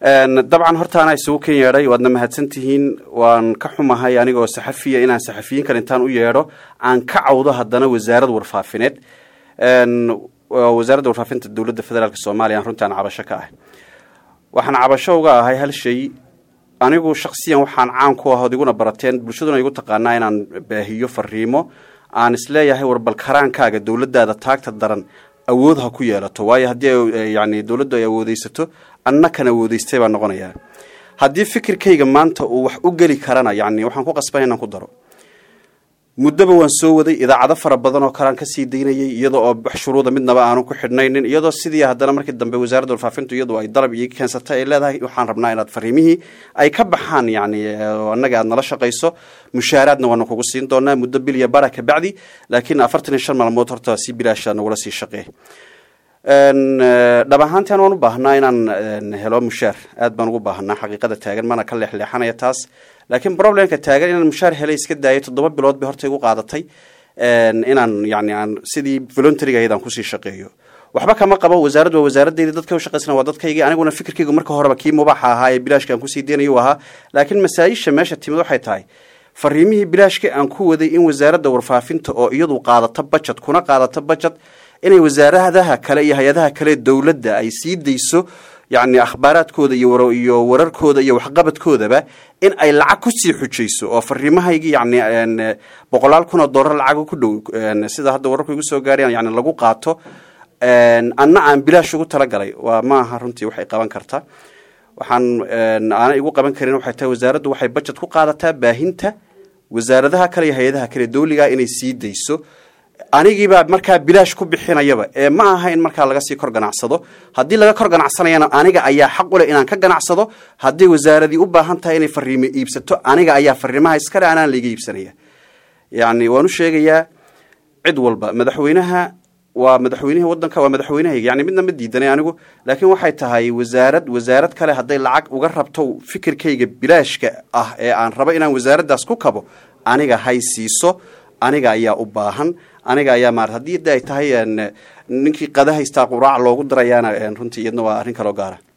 dabcan hortaana isugu ken yeedhay waadna mahadsan tihiin waan ka xumahay anigoo saxafiya inaan saxafiyiin kale intaan u yeedho aan ka cawdo haddana wasaarad warfaafineed wasaaradda warfaafinta dowladda federaalk soomaaliya aan runtii aan cabasho ka ahay waxaan cabasho uga ahay hal shay anigu shaksiyan waxaan caan ku ah ood iguna barateen bulshaduna igu taqaanaa inaan baahiyo fariimo aan isleeyahay warbal karaankaaga dowladdaada taagta daran awood ha ku yeelato waayo haddii yani dowladdu ay awoodeysato anna kan awoodeystay baa noqonayaa haddii fikirkayga maanta uu wax u geli karana yani waxaan ku qasbana inaan ku daro muddoba waan soo waday idaacado fara badan oo kalean kasii daynayay iyadoo oo wax shuruuda midnaba aanu ku xidhnaynin iyadoo sidii haddana markii dambe wasaaradda warfaafintu iyadu ay dalab ii keensatay ay leedahay waxaan rabnaa inaad fariimihii ay ka baxaan yani annaga aad nala shaqayso mushaaraadna waanu kugu siin doonaa muddo bilya bara kabacdi laakiin afartan iyo shan maalmood horta si bilaasha nagula sii shaqee dhab ahaantan waan u baahnaa inaan helo mushaar aad baan ugu baahnaa xaqiiqada taagan mana ka leexleexanaya taas laakiin problemka taagan inaan mushaar helay iska daayay toddoba bilood bay horta igu qaadatay inaan yani aan sidii voluntaryga ahayd aan kusii shaqeeyo waxba kama qabo wasaaraddu waa wasaaraddeydii dadka ushaqaysana waa dadkaygii aniguna fikirkaygu marka horeba kii mubaaxa ahaa ee bilaashka aan kusii deynayo ahaa laakiin masaa-isha meesha timid waxay tahay fariimihii bilaashka aan ku waday in wasaaradda warfaafinta oo iyadu qaadato budget kuna qaadato budget inay wasaaradaha kale iyo hay-adaha kale dowladda ay sii dayso yani akhbaaraadkooda iyo iyo wararkooda iyo waxqabadkoodaba in ay lacag kusii xujayso oo fariimahaygii yani boqolaal kun oo dollar lacaga ku dhow sida hadda wararku igu soo gaarayaan yani lagu qaato anna aan bilaash ugu talagalay waa ma aha runtii waxay qaban kartaa waxaan aana igu qaban karin waxay tahay wasaaraddu waxay budget ku qaadataa baahinta wasaaradaha kale iyo hay-adaha kale dowligaa inay sii dayso anigiibaa markaa bilaash ku bixinayaba ee ma aha in markaa laga sii kor ganacsado haddii laga kor ganacsanayana aniga ayaa xaq u leh inaan ka ganacsado haddii wasaaradii u baahan tahay inay fariimo iibsato aniga ayaa fariimaha iskale anaan laiga iibsanaya yani waan u sheegayaa cid walba madaxweynaha waa madaxweynihii wadanka waa madaxweynahayga yani midna ma diidanay anigu laakiin waxay tahay wasaarad wasaarad kale hadday lacag uga rabto fikirkayga bilaashka ah ee aan rabo inaan wasaaraddaas ku kabo aniga hay siiso aniga ayaa u baahan aniga ayaa maarata haddii de ay tahay ninkii qada haystaa quraac loogu darayaana runtii iyadna waa arrin kaloo gaara